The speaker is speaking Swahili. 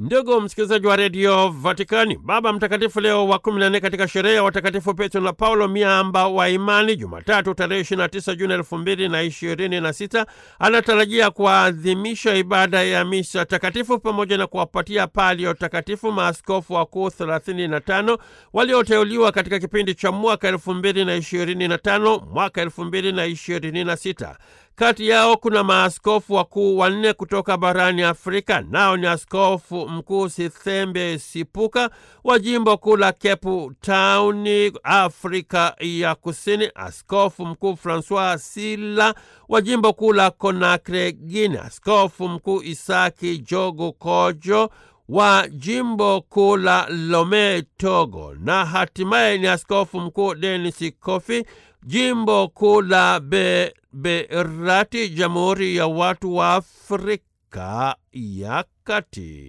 Ndugu msikilizaji wa redio Vatikani, Baba Mtakatifu Leo wa 14 katika sherehe ya watakatifu Petro na Paulo miamba wa imani, Jumatatu tarehe 29 Juni 2026 anatarajia kuadhimisha ibada ya misa takatifu pamoja na kuwapatia palio takatifu maaskofu wakuu 35 walioteuliwa katika kipindi cha mwaka 2025 mwaka 2026. Kati yao kuna maaskofu wakuu wanne kutoka barani Afrika, nao ni askofu mkuu Sithembe Sipuka wa jimbo kuu la Cape Town, Afrika ya Kusini, askofu mkuu Francois Sila wa jimbo kuu la Conakry, Guinea, askofu mkuu Isaki Jogo Kojo wa jimbo kuu la Lome, Togo, na hatimaye ni askofu mkuu Denis Kofi jimbo kuu la Beberati, Jamhuri ya Watu wa Afrika ya Kati.